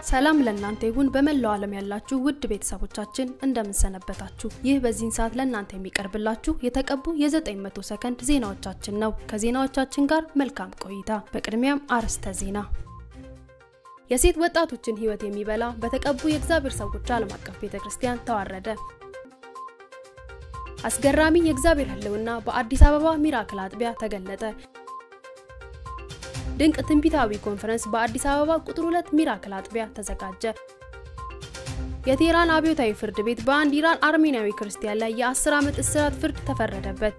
ሰላም ለእናንተ ይሁን። በመላው ዓለም ያላችሁ ውድ ቤተሰቦቻችን እንደምንሰነበታችሁ። ይህ በዚህን ሰዓት ለእናንተ የሚቀርብላችሁ የተቀቡ የ900 ሰከንድ ዜናዎቻችን ነው። ከዜናዎቻችን ጋር መልካም ቆይታ። በቅድሚያም አርዕስተ ዜና። የሴት ወጣቶችን ሕይወት የሚበላ በተቀቡ የእግዚአብሔር ሰዎች ዓለም አቀፍ ቤተክርስቲያን ተዋረደ። አስገራሚ የእግዚአብሔር ሕልውና በአዲስ አበባ ሚራክል አጥቢያ ተገለጠ። ድንቅ ትንቢታዊ ኮንፈረንስ በአዲስ አበባ ቁጥር 2 ሚራክል አጥቢያ ተዘጋጀ። የቴህራን አብዮታዊ ፍርድ ቤት በአንድ ኢራን አርሜናዊ ክርስቲያን ላይ የ10 ዓመት እስራት ፍርድ ተፈረደበት።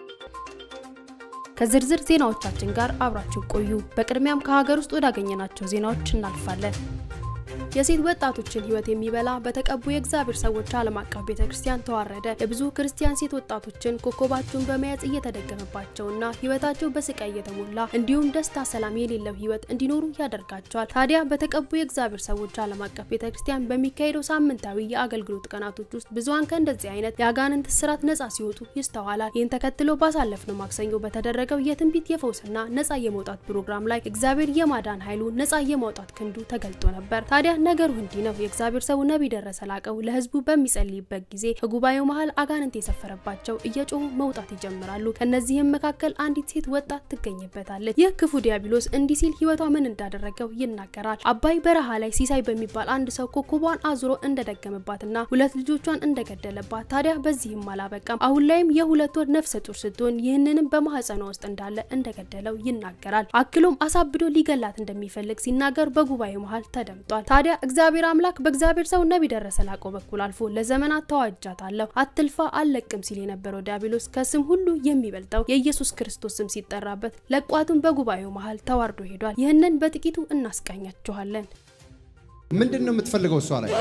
ከዝርዝር ዜናዎቻችን ጋር አብራችሁ ቆዩ። በቅድሚያም ከሀገር ውስጥ ወዳገኘናቸው ዜናዎች እናልፋለን። የሴት ወጣቶችን ሕይወት የሚበላ በተቀቡ የእግዚአብሔር ሰዎች ዓለም አቀፍ ቤተክርስቲያን ተዋረደ። የብዙ ክርስቲያን ሴት ወጣቶችን ኮከባቸውን በመያዝ እየተደገመባቸውና ሕይወታቸው በስቃይ እየተሞላ እንዲሁም ደስታ፣ ሰላም የሌለው ሕይወት እንዲኖሩ ያደርጋቸዋል። ታዲያ በተቀቡ የእግዚአብሔር ሰዎች ዓለም አቀፍ ቤተክርስቲያን በሚካሄደው ሳምንታዊ የአገልግሎት ቀናቶች ውስጥ ብዙሃን ከእንደዚህ አይነት የአጋንንት እስራት ነጻ ሲወጡ ይስተዋላል። ይህን ተከትሎ ባሳለፍነው ማክሰኞ በተደረገው የትንቢት የፈውስና ነጻ የመውጣት ፕሮግራም ላይ እግዚአብሔር የማዳን ኃይሉ ነጻ የማውጣት ክንዱ ተገልጦ ነበር። ታዲያ ነገሩ እንዲህ ነው። የእግዚአብሔር ሰው ነቢይ ደረሰ ላቀው ለህዝቡ በሚጸልይበት ጊዜ ከጉባኤው መሀል አጋንንት የሰፈረባቸው እየጮሁ መውጣት ይጀምራሉ። ከነዚህም መካከል አንዲት ሴት ወጣት ትገኝበታለች። ይህ ክፉ ዲያብሎስ እንዲህ ሲል ህይወቷ ምን እንዳደረገው ይናገራል። አባይ በረሃ ላይ ሲሳይ በሚባል አንድ ሰው ኮከቧን አዙሮ እንደደገመባትና ሁለት ልጆቿን እንደገደለባት፣ ታዲያ በዚህም አላበቃም። አሁን ላይም የሁለት ወር ነፍሰ ጡር ስትሆን ይህንንም በማህፀኗ ውስጥ እንዳለ እንደገደለው ይናገራል። አክሎም አሳብዶ ሊገላት እንደሚፈልግ ሲናገር በጉባኤው መሀል ተደምጧል። ታዲያ እግዚአብሔር አምላክ በእግዚአብሔር ሰው ነቢይ ደረሰ ላቀው በኩል አልፎ ለዘመናት ተዋጃታለሁ አትልፋ አልለቅም ሲል የነበረው ዲያብሎስ ከስም ሁሉ የሚበልጠው የኢየሱስ ክርስቶስ ስም ሲጠራበት ለቋቱን በጉባኤው መሀል ተዋርዶ ሄዷል። ይህንን በጥቂቱ እናስቃኛችኋለን። ምንድን ነው የምትፈልገው? እሷ ላይ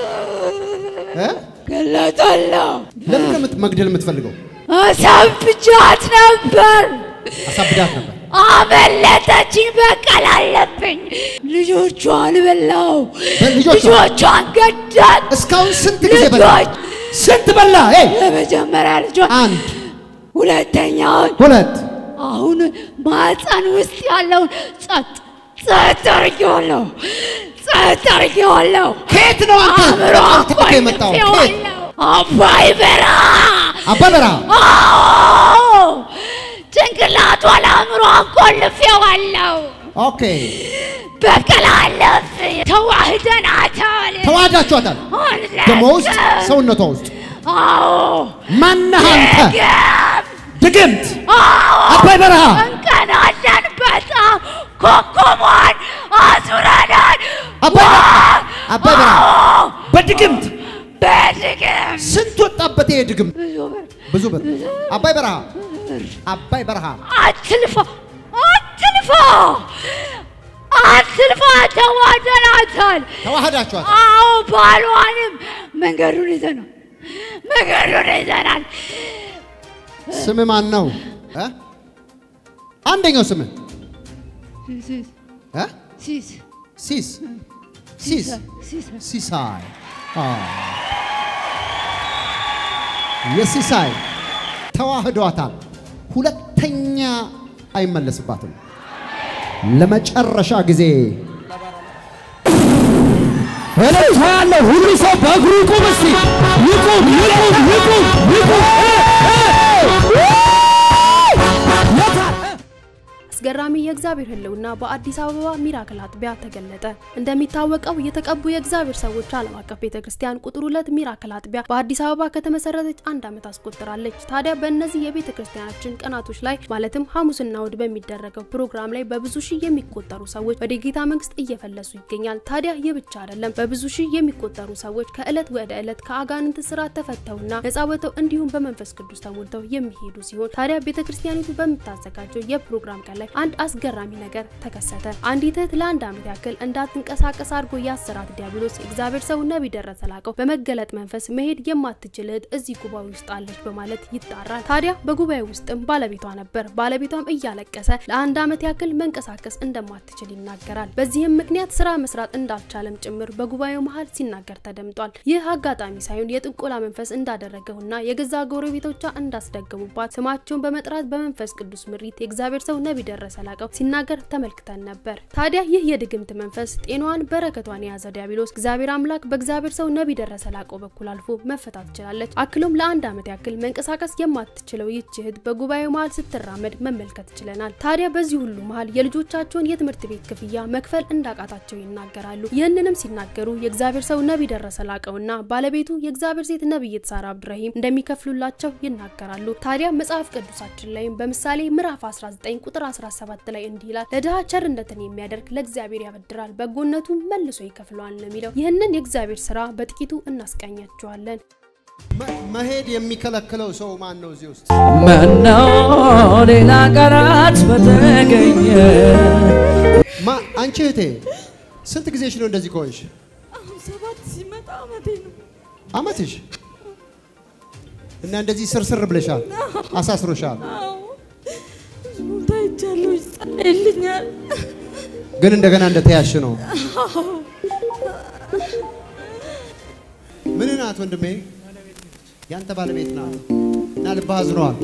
ገለጣለሁ። ለምን ነው የምት- መግደል የምትፈልገው? አሳብጃት ነበር፣ አሳብዳት ነበር። አመለጠችኝ። በቀል አለብኝ። ልጆቿን በላው፣ በልጆቿ? ልጆቿን ገዳል። እስካሁን ስንት ጊዜ በላ? ልጆች ስንት በላ? ኤይ! የመጀመሪያ ልጇን፣ አንድ ሁለተኛውን፣ ሁለት አሁን ማህፀን ውስጥ ያለውን ጸጥ ጸጥ አድርጌዋለሁ፣ ጸጥ አድርጌዋለሁ። ከየት ነው አንተ አእምሮ ተጠርተህ የመጣው? ከየት? አቆልፌዋለሁ። አባይ በረሃ አባ በረሃ አዎ ጭንቅላቷ ለአእምሮ አቆልፌዋለሁ። ኦኬ። በቀል አለብኝ። ተዋህደናታል። ተዋህዳችኋታል። አለቀ። ደሞ ውስጥ ሰውነቷ ውስጥ አዎ ማነህ አንተ? ግም ድግምት አዎ አባይ በረሃ እንቀናለን በጣም ኮከቧን አዙረናል። አባይ በረሃ አባይ በረሃ አዎ በድግምት በድግም ስንት ወጣበት ይሄ ድግምት? ብዙ ብር ብዙ ብር። አባይ በረሃ አባይ በረሃ አትልፋ አትልፋ አትልፋ። ተዋህደናታል። ተዋህዳችኋታል። አዎ ባሏንም መንገዱን ይዘናል። መንገዱን ይዘናል። ስም ማን ነው? እ? አንደኛው ስም ሲስ እ? ሲስ ሲስ ሲስ ሲስ ሲሳይ አ የሲሳይ ተዋህዷታል። ሁለተኛ አይመለስባትም። ለመጨረሻ ጊዜ እልልታ ያለው ሁሉ ሰው በእግሩ ይቁም። እስቲ ይቁም፣ ይቁም፣ ይቁም፣ ይቁም። እ፣ እ፣ የታ- አስገራሚ የእግዚአብሔር ሕልውና በአዲስ አበባ ሚራክል አጥቢያ ተገለጠ። እንደሚታወቀው የተቀቡ የእግዚአብሔር ሰዎች ዓለም አቀፍ ቤተክርስቲያን ቁጥር ሁለት ሚራክል አጥቢያ በአዲስ አበባ ከተመሰረተች አንድ ዓመት አስቆጥራለች። ታዲያ በእነዚህ የቤተ ክርስቲያናችን ቀናቶች ላይ ማለትም ሐሙስና እሁድ በሚደረገው ፕሮግራም ላይ በብዙ ሺህ የሚቆጠሩ ሰዎች ወደ ጌታ መንግስት እየፈለሱ ይገኛል። ታዲያ ይህ ብቻ አይደለም። በብዙ ሺህ የሚቆጠሩ ሰዎች ከዕለት ወደ ዕለት ከአጋንንት ስርዓት ተፈተውና ነጻ ወጥተው እንዲሁም በመንፈስ ቅዱስ ተሞልተው የሚሄዱ ሲሆን ታዲያ ቤተ ክርስቲያኒቱ በምታዘጋጀው የፕሮግራም ቀን ላይ አንድ አስገራሚ ነገር ተከሰተ። አንዲት እህት ለአንድ ዓመት ያክል እንዳትንቀሳቀስ አድርጎ ያሰራት ዲያብሎስ የእግዚአብሔር ሰው ነቢይ ደረሰ ላቀው በመገለጥ መንፈስ መሄድ የማትችል እህት እዚህ ጉባኤ ውስጥ አለች በማለት ይጣራል። ታዲያ በጉባኤ ውስጥም ባለቤቷ ነበር። ባለቤቷም እያለቀሰ ለአንድ ዓመት ያክል መንቀሳቀስ እንደማትችል ይናገራል። በዚህም ምክንያት ስራ መስራት እንዳልቻለም ጭምር በጉባኤው መሀል ሲናገር ተደምጧል። ይህ አጋጣሚ ሳይሆን የጥንቆላ መንፈስ እንዳደረገውና የገዛ ጎረቤቶቿ እንዳስደገሙባት ስማቸውን በመጥራት በመንፈስ ቅዱስ ምሪት የእግዚአብሔር ሰው ነቢይ ደረሰ ደረሰ ላቀው ሲናገር ተመልክተን ነበር። ታዲያ ይህ የድግምት መንፈስ ጤናዋን በረከቷን የያዘ ዲያብሎስ እግዚአብሔር አምላክ በእግዚአብሔር ሰው ነቢይ ደረሰ ላቀው በኩል አልፎ መፈታት ችላለች። አክሎም ለአንድ ዓመት ያክል መንቀሳቀስ የማትችለው ይህች እህት በጉባኤው መሀል ስትራመድ መመልከት ችለናል። ታዲያ በዚህ ሁሉ መሀል የልጆቻቸውን የትምህርት ቤት ክፍያ መክፈል እንዳቃታቸው ይናገራሉ። ይህንንም ሲናገሩ የእግዚአብሔር ሰው ነቢይ ደረሰ ላቀውና ባለቤቱ የእግዚአብሔር ሴት ነቢይት ሳራ አብዱራሂም እንደሚከፍሉላቸው ይናገራሉ። ታዲያ መጽሐፍ ቅዱሳችን ላይም በምሳሌ ምዕራፍ 19 ቁጥር 17 ላይ እንዲህ ይላል፣ ለድሃ ቸርነትን የሚያደርግ ለእግዚአብሔር ያበድራል፣ በጎነቱ መልሶ ይከፍለዋል ነው የሚለው። ይህንን የእግዚአብሔር ስራ በጥቂቱ እናስቃኛቸዋለን። መ- መሄድ የሚከለክለው ሰው ማን ነው እዚህ ውስጥ? ምነው ሌላ ቀናት በተገኘ ማ አንቺ እህቴ ስንት ጊዜሽ ነው እንደዚህ ከሆንሽ? አሁን ሰባት ሲመጣ አመቴ ነው። አመትሽ እና እንደዚህ ስርስር ብለሻል፣ አሳስሮሻል። አዎ ብዙ ቦታ ሄጃለሁ፣ ይጸለይልኛል። ግን እንደገና እንደተያሽ ነው። ምን ናት ወንድሜ? ያንተ ባለቤት ናት እና ልብህ አዝነዋል።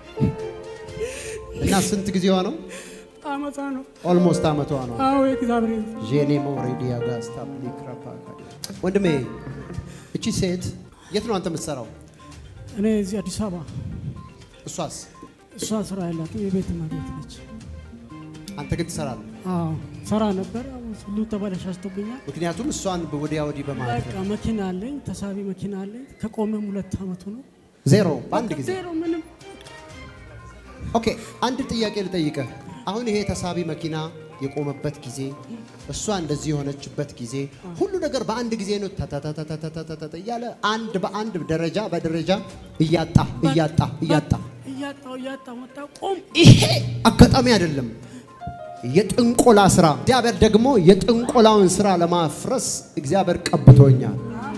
እና ስንት ጊዜዋ ነው? አመፃ ነው። ኦልሞስት አመቷ ነው። አዎ የእግዚአብሔር ጄኔ ሞሬዲ ያጋስታ ሊክራፓ ወንድሜ፣ እቺ ሴት የት ነው አንተ የምትሰራው? እኔ እዚህ አዲስ አበባ እሷስ? እሷ ስራ ያላት የቤት እመቤት ነች። አንተ ግን ትሰራለህ። አዎ ሰራ ነበር። አሁን ሁሉ ተበላሽቶብኛል። ምክንያቱም እሷን ወዲያ ወዲህ በማለት በቃ መኪና አለኝ፣ ተሳቢ መኪና አለኝ። ከቆመም ሁለት አመቱ ነው። ዜሮ በአንድ ጊዜ ዜሮ ምንም ኦኬ አንድ ጥያቄ ልጠይቅህ። አሁን ይሄ ተሳቢ መኪና የቆመበት ጊዜ እሷ እንደዚህ የሆነችበት ጊዜ ሁሉ ነገር በአንድ ጊዜ ነው ተተተተተተተ እያለ አንድ በአንድ ደረጃ በደረጃ እያጣ እያጣ እያጣ እያጣው እያጣው መጣ ቆም ይሄ አጋጣሚ አይደለም፣ የጥንቆላ ስራ። እግዚአብሔር ደግሞ የጥንቆላውን ስራ ለማፍረስ እግዚአብሔር ቀብቶኛል።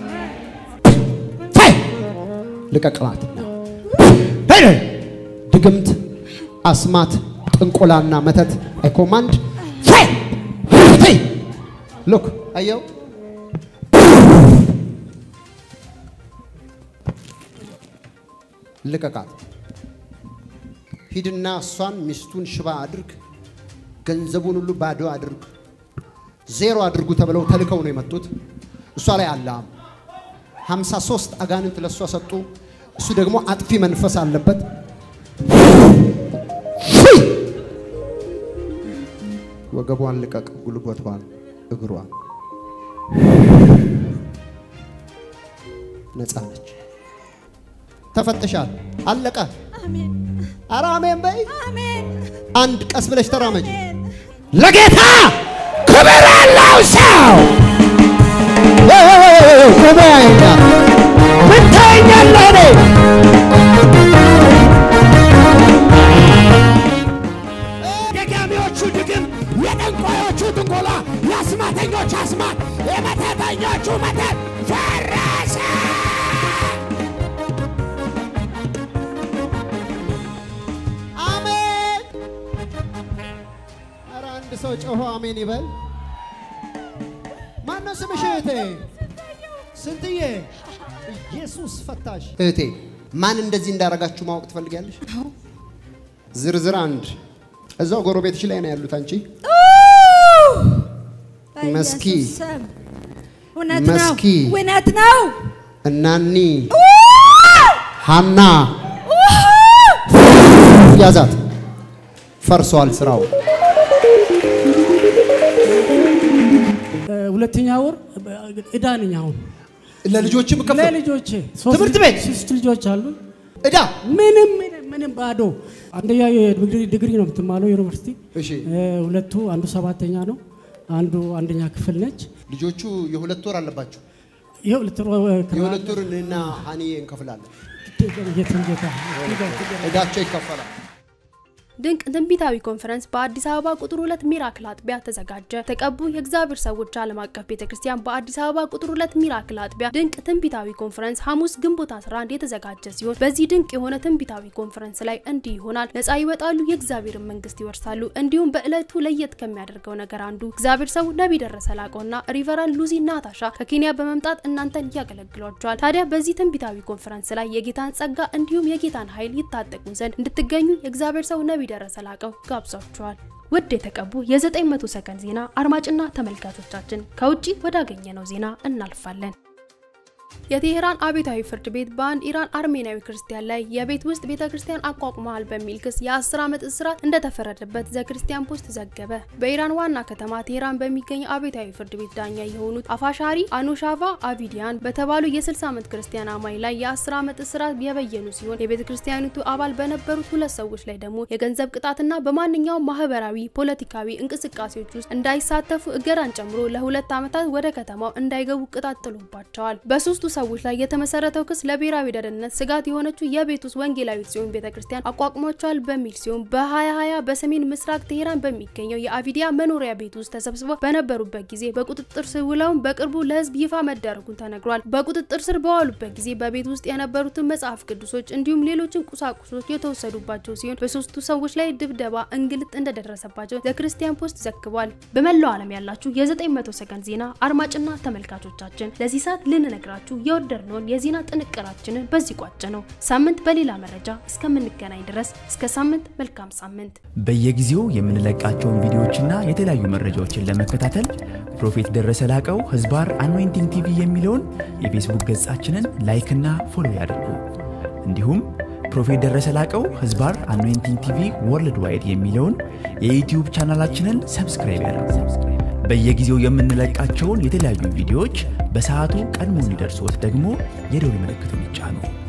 ታይ ልቀቅላትና ሄደ ድግምት፣ አስማት፣ ጥንቆላና መተት አይ ኮማንድ ታይ ታይ ሉክ አየው ልቀቃት። ሂድና እሷን ሚስቱን ሽባ አድርግ፣ ገንዘቡን ሁሉ ባዶ አድርግ፣ ዜሮ አድርጉ ተብለው ተልከው ነው የመጡት። እሷ ላይ አለ 53 አጋንንት ለእሷ ሰጡ። እሱ ደግሞ አጥፊ መንፈስ አለበት። ፊ! ወገቧን ልቀቅ፣ ጉልበቷን፣ እግሯን ነፃ ነች። ተፈትሻል። አለቀ። አሜን ኧረ አሜን በይ። አሜን አንድ ቀስ ብለሽ ተራመጂ። ለጌታ ክብር ያለው ሰው ጉባኤኛ ምን ታየኛለህ? እኔ የደጋሚዎቹ ድግም፣ የጠንቋዮቹ ጥንቆላ፣ የአስማተኞች አስማት፣ የመተተኞቹ መተት ፈረሰ። አሜን። ኧረ አንድ ሰው ጮሆ አሜን ይበል። ማነው ስምሽ እህቴ? ስንትዬ? ኢየሱስ ፈታሽ። እህቴ ማን እንደዚህ እንዳረጋችሁ ማወቅ ትፈልጊያለሽ? ዝርዝር አንድ እዛው ጎረቤትሽ ላይ ነው ያሉት። አንቺ መስኪ በኢየሱስ ስም። እውነት ነው መስኪ እውነት ነው እናኒ ሀና ያዛት። ፈርሷል ስራው። እ፣ ሁለተኛ ወር እዳ ነኝ አሁን ለልጆችም ከፍ ለልጆቼ ሶስት ትምህርት ልጅ- ቤት? ሶስት ልጆች አሉ። እዳ ምንም ምንም ምንም ባዶ። አንደኛ የዲግሪ ዲግሪ ነው የምትማለው ዩኒቨርሲቲ። እሺ እ፣ ሁለቱ አንዱ ሰባተኛ ነው፣ አንዱ አንደኛ ክፍል ነች። ልጆቹ የሁለት ወር አለባቸው። ይኸው ልትሮ የሁለት ወር እኔና ሀኒዬ እንከፍላለን። ጌታ ጌታ እዳቸው ይከፈላል። ድንቅ ትንቢታዊ ኮንፈረንስ በአዲስ አበባ ቁጥር ሁለት ሚራክል አጥቢያ ተዘጋጀ። ተቀቡ የእግዚአብሔር ሰዎች ዓለም አቀፍ ቤተ ክርስቲያን በአዲስ አበባ ቁጥር ሁለት ሚራክል አጥቢያ ድንቅ ትንቢታዊ ኮንፈረንስ ሐሙስ ግንቦት 11 የተዘጋጀ ሲሆን በዚህ ድንቅ የሆነ ትንቢታዊ ኮንፈረንስ ላይ እንዲህ ይሆናል። ነፃ ይወጣሉ፣ የእግዚአብሔርን መንግስት ይወርሳሉ። እንዲሁም በዕለቱ ለየት ከሚያደርገው ነገር አንዱ እግዚአብሔር ሰው ነቢይ ደረሰ ላቀውና ሪቨራል ሉዚ ናታሻ ከኬንያ በመምጣት እናንተን ያገለግሏቸዋል። ታዲያ በዚህ ትንቢታዊ ኮንፈረንስ ላይ የጌታን ጸጋ እንዲሁም የጌታን ኃይል ይታጠቁ ዘንድ እንድትገኙ የእግዚአብሔር ሰው ነቢይ ደረሰ ላቀው ጋብዟቸዋል። ውድ የተቀቡ የ900 ሰከንድ ዜና አድማጭና ተመልካቾቻችን ከውጪ ወዳገኘነው ዜና እናልፋለን። የቴሄራን አብዮታዊ ፍርድ ቤት በአንድ ኢራን አርሜናዊ ክርስቲያን ላይ የቤት ውስጥ ቤተ ክርስቲያን አቋቁመዋል በሚል ክስ የ10 ዓመት እስራት እንደተፈረደበት ዘ ክርስቲያን ፖስት ዘገበ። በኢራን ዋና ከተማ ቴሄራን በሚገኘው አብዮታዊ ፍርድ ቤት ዳኛ የሆኑት አፋሻሪ አኖሻቫ አቪዲያን በተባሉ የ60 ዓመት ክርስቲያን አማኝ ላይ የ10 ዓመት እስራት የበየኑ ሲሆን የቤተ ክርስቲያኒቱ አባል በነበሩት ሁለት ሰዎች ላይ ደግሞ የገንዘብ ቅጣትና በማንኛውም ማህበራዊ፣ ፖለቲካዊ እንቅስቃሴዎች ውስጥ እንዳይሳተፉ እገዳን ጨምሮ ለሁለት ዓመታት ወደ ከተማው እንዳይገቡ ቅጣት ጥሎባቸዋል። በሶስቱ ሰዎች ላይ የተመሰረተው ክስ ለብሔራዊ ደህንነት ስጋት የሆነችው የቤት ውስጥ ወንጌላዊት ጽዮን ቤተክርስቲያን አቋቁሟቸዋል በሚል ሲሆን በ2020 በሰሜን ምስራቅ ቴሄራን በሚገኘው የአቪዲያ መኖሪያ ቤት ውስጥ ተሰብስበው በነበሩበት ጊዜ በቁጥጥር ስር ውለውም በቅርቡ ለሕዝብ ይፋ መደረጉን ተነግሯል። በቁጥጥር ስር በዋሉበት ጊዜ በቤት ውስጥ የነበሩትን መጽሐፍ ቅዱሶች እንዲሁም ሌሎችን ቁሳቁሶች የተወሰዱባቸው ሲሆን በሶስቱ ሰዎች ላይ ድብደባ፣ እንግልት እንደደረሰባቸው ዘክርስቲያን ፖስት ዘግቧል። በመላው ዓለም ያላችሁ የ900 ሰከንድ ዜና አድማጭና ተመልካቾቻችን ለዚህ ሰዓት ልንነግራችሁ የወደድነውን የዜና ጥንቅራችንን በዚህ ቋጭ ነው። ሳምንት በሌላ መረጃ እስከምንገናኝ ድረስ እስከ ሳምንት መልካም ሳምንት። በየጊዜው የምንለቃቸውን ቪዲዮዎችና የተለያዩ መረጃዎችን ለመከታተል ፕሮፌት ደረሰ ላቀው ህዝባር አኖይንቲንግ ቲቪ የሚለውን የፌስቡክ ገጻችንን ላይክና ፎሎ ያድርጉ። እንዲሁም ፕሮፌት ደረሰ ላቀው ህዝባር አኖይንቲንግ ቲቪ ወርልድ ዋይድ የሚለውን የዩትዩብ ቻናላችንን ሰብስክራይብ ያድርጉ። በየጊዜው የምንለቃቸውን የተለያዩ ቪዲዮዎች በሰዓቱ ቀድሞ እንዲደርሶት ደግሞ የደውል ምልክቱን ይጫኑ።